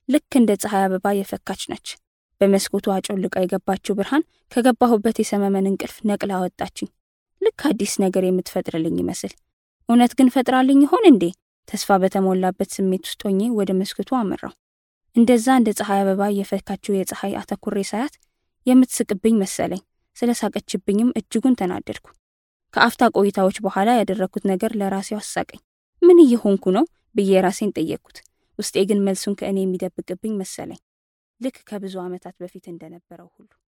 ልክ እንደ ፀሐይ አበባ የፈካች ነች። በመስኮቱ አጮልቃ የገባችው ብርሃን ከገባሁበት የሰመመን እንቅልፍ ነቅላ አወጣችኝ። ልክ አዲስ ነገር የምትፈጥርልኝ ይመስል። እውነት ግን ፈጥራልኝ ይሆን እንዴ? ተስፋ በተሞላበት ስሜት ውስጥ ሆኜ ወደ መስኮቱ አመራው። እንደዛ እንደ ፀሐይ አበባ የፈካችው የፀሐይ አተኩሬ ሳያት የምትስቅብኝ መሰለኝ። ስለ ሳቀችብኝም እጅጉን ተናደድኩ። ከአፍታ ቆይታዎች በኋላ ያደረግኩት ነገር ለራሴው አሳቀኝ። ምን እየሆንኩ ነው ብዬ ራሴን ጠየቅኩት። ውስጤ ግን መልሱን ከእኔ የሚደብቅብኝ መሰለኝ። ልክ ከብዙ ዓመታት በፊት እንደነበረው ሁሉ